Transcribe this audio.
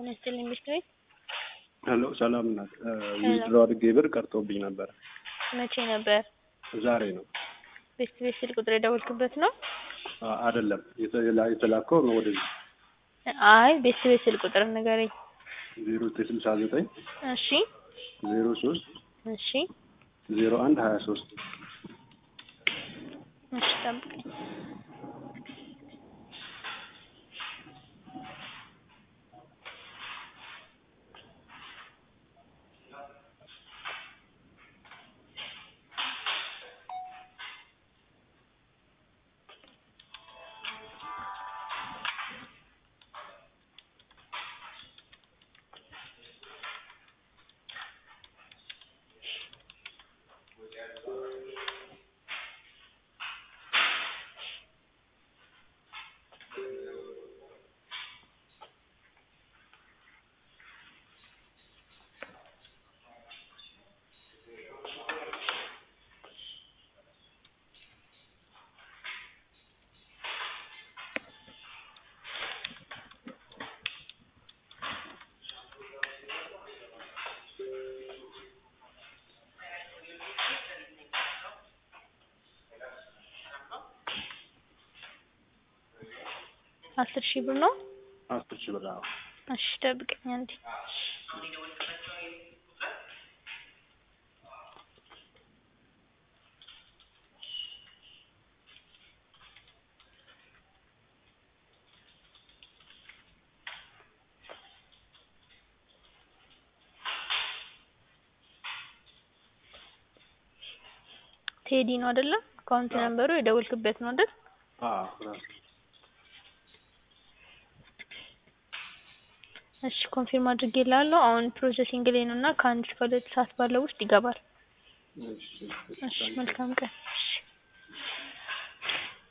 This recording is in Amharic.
ጤና ይስጥልኝ ሚስትሬ ሄሎ ሰላም ናት። ዊዝድሮ አድርጌ ብር ቀርቶብኝ ነበር። መቼ ነበር? ዛሬ ነው። ቤት ቤት ስልክ ቁጥር የደወልክበት ነው? አ- አይደለም የተላ- የተላከው ነው ወደዚህ አይ ቤት ቤት ስልክ ቁጥር ንገረኝ። ዜሮ ዘጠኝ ስልሳ ዘጠኝ እሺ ዜሮ ሶስት እሺ ዜሮ አንድ ሀያ ሶስት እሺ ጠብቀኝ። አስር ሺህ ብር ነው? አስር ሺህ ብር አዎ። እሺ ጠብቀኝ አንዴ። ቴዲ ነው አይደለ? አካውንት ነምበሩ የደወልክበት ነው አይደል? አዎ ራሱ እሺ ኮንፊርም አድርጌልሃለሁ። አሁን ፕሮሰሲንግ ላይ ነው እና ከአንድ እስከ ሁለት ሰዓት ባለው ውስጥ ይገባል። እሺ እሺ መልካም ቀን። እሺ